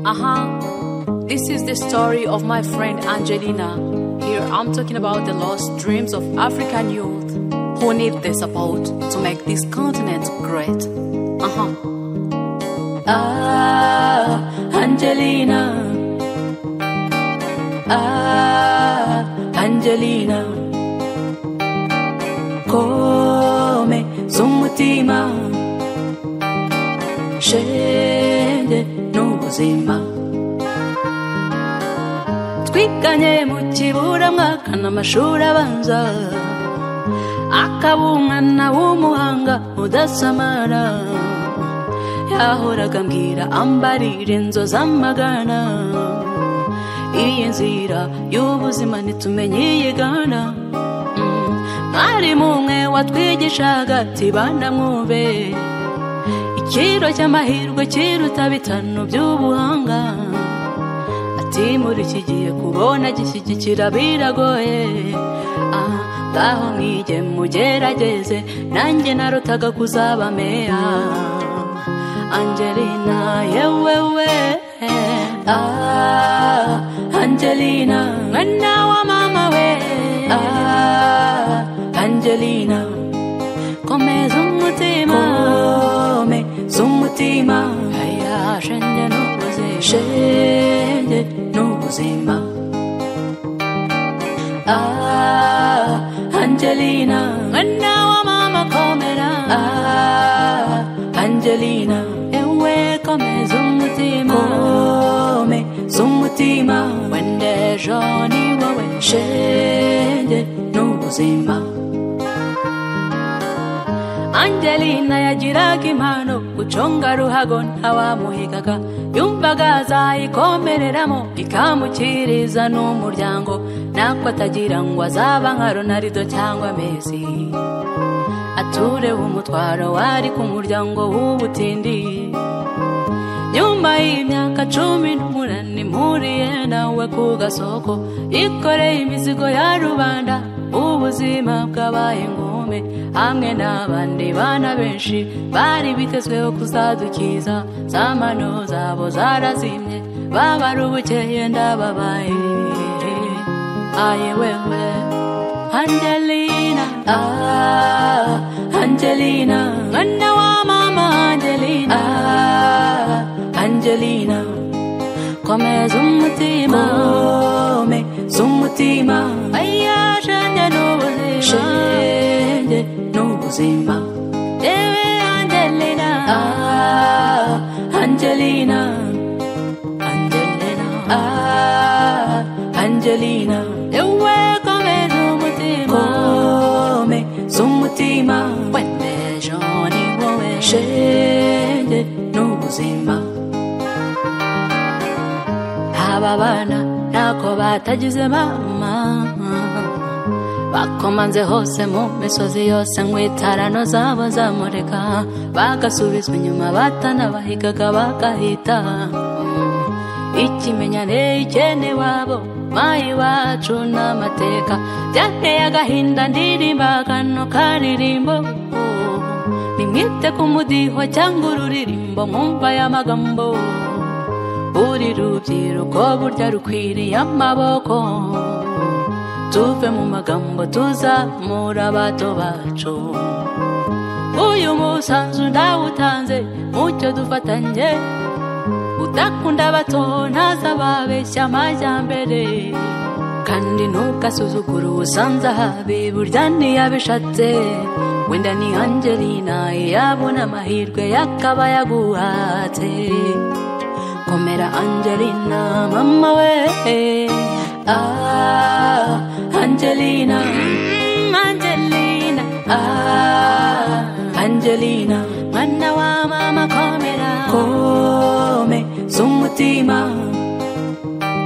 Uh-huh. This is the story of my friend Angelina. Here I'm talking about the lost dreams of African youth who need the support to make this continent great. Uh-huh. Ah, Angelina. Ah, Angelina. Come z'umutima shende n'ubuzima twiganye mu kiburamwaka n'amashuri abanza akabumwana w'umuhanga udasamara yahoraga mbwira ambarira inzozi amagana iyi nzira y'ubuzima ntitumenye iyi igana Mm. mwarimu umwe watwigishaga ati bana mwumve ikiro cy'amahirwe kiruta bitanu by'ubuhanga ati muri iki gihe kubona gishyigikira biragoye Ah, ngaho mwige mugerageze nanjye narutaga kuzaba meya angelina yewewe ah, angelina mwana wa mama we ah, angelina komeza umutima kome z'umutima aya shenge n'ubuzima shenge n'ubuzima ah, angelina mwana wa mama komera ah, angelina ewe komeza umutima kome z'umutima wenda ejo ni wowe shenge n'ubuzima angelina yagiraga impano guconga ruhago ntawamuhigaga yumvaga azayikomereramo ikamukiriza n'umuryango nako atagira ngo azaba nka ronarido cyangwa mesi atureho umutwaro wari ku muryango w'ubutindi nyuma y'imyaka cumi n'umunani mpuriye nawe ku gasoko yikoreye imizigo ya rubanda ubuzima bwabaye ingume hamwe n'abandi bana benshi bari bitezweho kuzadukiza za mano zabo zarazimye babara ubukeye ndababaye aye wewe Angelina ah Angelina mwana wa mama Angelina ah Angelina komeza umutima kome z'umutima aya shenge n'ubuzima shenge n'ubuzima yewe angelina ah angelina angelina ah angelina yewe komeza umutima kome z'umutima wende joni wowe shenge n'ubuzima aba bana ntako batagize mama bakomanze hose mu misozi yose nkwitarano zabo zamureka bagasubizwa inyuma batanabahigaga bagahita ikimenyane ikene wabo mayi wacu n'amateka byateye agahinda ndirimba kano karirimbo nimwite ku mudiho cyangwa ururirimbo mwumva ya magambo buri rubyiruko burya rukwiriye amaboko tuve mu magambo tuzamura abato bacu uyu musanzu ndawutanze mucyo dufatanye udakunda abato ntazababeshya amajyambere kandi ntugasuzugure ubusanza habi burya ntiyabishatse wenda ni angelina yabona amahirwe yakaba yaguhatse komera angelina mama we ah angelina Mm, angelina ah angelina mwana wa mama komera kome z'umutima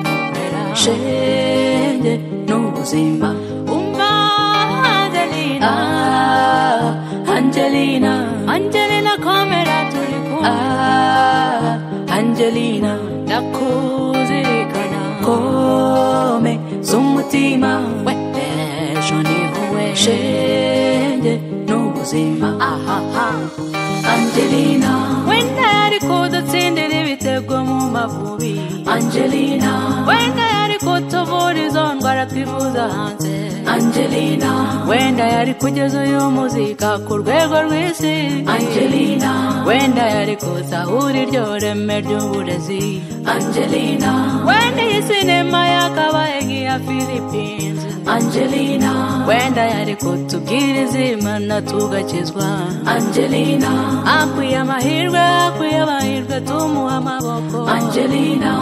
komera shenge n'ubuzima umva angelina ah angelina angelina komera turi ah angelina ndakuzirikana kome z'umutima wedejo nihuwe shenge n'ubuzima ahaha angelina wenda yari kudutsindira ibitego mu mavubi Angelina, wenda yari kutuvurizwa ndwara twivuza hanze Angelina, wenda yari kugeza uyu muzika ku rwego rw'isi Angelina, wenda yari kuzahura iryo reme ry'uburezi Angelina, wenda iyi sinema yakabaye nk'iya philippines Angelina, wenda yari kutubwira izimana tugakizwa Angelina, akwiye amahirwe akwiye amahirwe tumuha amaboko Angelina,